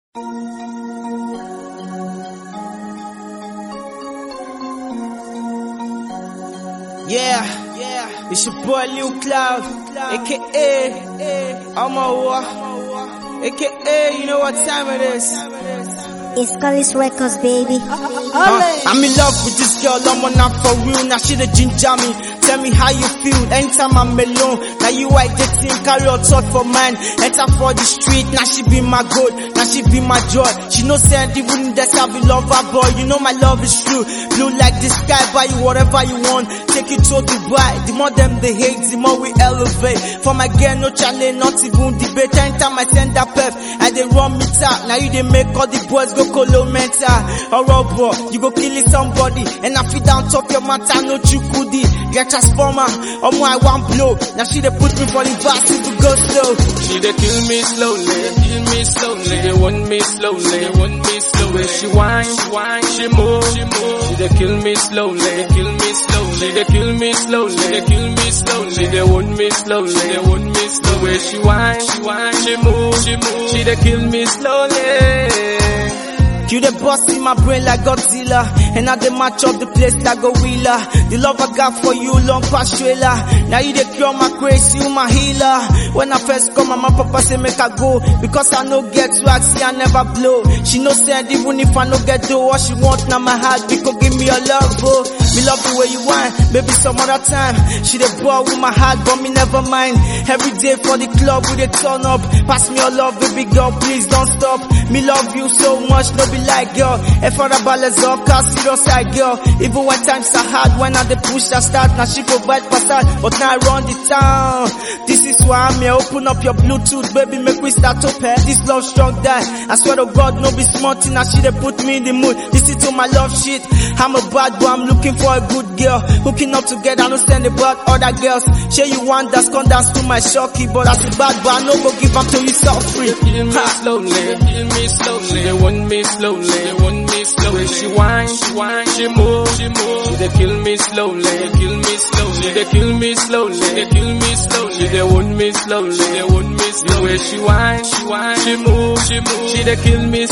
Yeah, yeah, it's your boy Lil Cloud, aka Amawa, aka you know what time it is. It's Scully's Records, baby. Uh, I'm in love with this girl, I'm on not for real. Now she the ginger me. Tell me how you feel anytime I'm alone. Now you white dating, carry your thought for mine. Enter for the street, now she be my gold, now she be my joy. She no send even that's how we love her boy. You know my love is true. Blue like the sky, buy you whatever you want. Take it to Dubai. The more them they hate, the more we elevate. For my girl, no challenge, not even debate. Anytime I send that pep, I they run me out. Now you they make all the boys go colo mental. Alright bro, you go killing somebody. And I feel down top your matter, no chukudi. Get transformer, oh my one blow. Now she they put me for the verse to go slow. She they kill me slowly, kill me slowly. They want me slowly, they want me slowly. She whine, she whine, she move, she move. She they kill me slowly, they kill me slowly. She they kill me slowly, they kill me slowly. They want me slowly, they want me slowly. She whine, she whine, she move, she move. She they kill me slowly. You the boss in my brain like Godzilla And I dey match up the place like a wheeler The love I got for you long past trailer Now you dey cure my grace, you my healer When I first come, my mama papa say make I go Because I no get swag, see I never blow She no send even if I no get do What she want now my heart, because give me your love, bro Me love the way you want, maybe some other time She dey ball with my heart, but me never mind Every day for the club, we dey turn up Pass me your love, baby girl, please don't stop Me love you so much, no be like girl. If for the ballers up, cause serious side girl. Even when times are hard, when I the push I start, now she provide facade, but now I run the town. This is why I'm here, open up your Bluetooth, baby, make we start up here. This love strong die. I swear to God, no be smart, now she they put me in the mood. Listen to my love shit. I'm a bad boy, I'm looking for a good girl. Hooking up together, I don't stand about other girls. Share you want that's come dance to my shocky, but as a bad boy, I no go give up till you so free. Kill me slowly, kill me slowly. They want me slowly, they want me slowly. She whine, she whine, she move, she move. They kill me slowly, they kill me slowly. They kill me slowly, they kill me slowly. They want me slowly, they want me slowly. She whine, she whine, she move, she move. She they kill me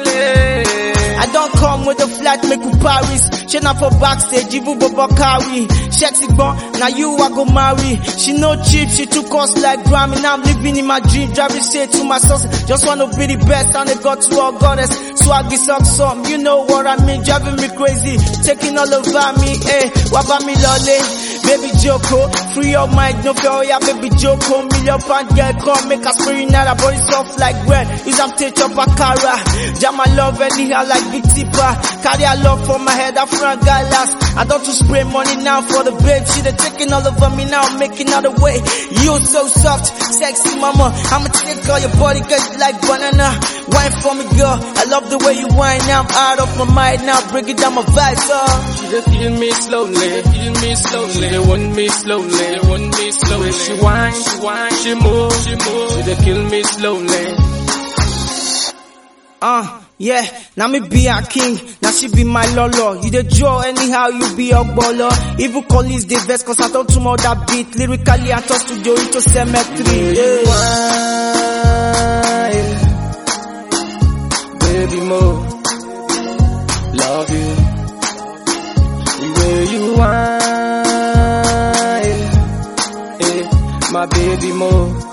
slowly. I don't come with a flat make you Paris. She not for backstage, even Bobo carry. Sexy born, now you I go marry. She no cheap, she took us like Grammy. Now I'm living in my dream, driving straight to my source. Just wanna be the best, and they got to our goddess. Swaggy socks some, you know what I mean, driving me crazy. Taking all over me, eh, what about me lolly? Baby Joko, free your mind, no fear, yeah, baby Joko. Million pound girl, come make us free now, that body soft like bread. Use am take up a cara. Jam my love anyhow like big tipper. Carry a love for my head, I front guy last. I don't to spray money now for the babe. She they taking all over me now, making all the way. You so soft, sexy mama. I'ma take all your body, cause you like banana. Wine for me, girl. I love the way you whine. Now I'm out of my mind now, bring it down my vibes, uh. She they kill me slowly, kill me slowly. They want me slowly, they want me slowly. She whine, she whine, she move, she move. She they kill me slowly. Uh, yeah, now me be a king, now she be my lolo. You the draw anyhow, you be a baller. Evil colleagues the best cause I talk to more that beat. Lyrically I talk to Joe into cemetery. Yeah. Whine, baby more, love you. The way you whine, eh, my baby more.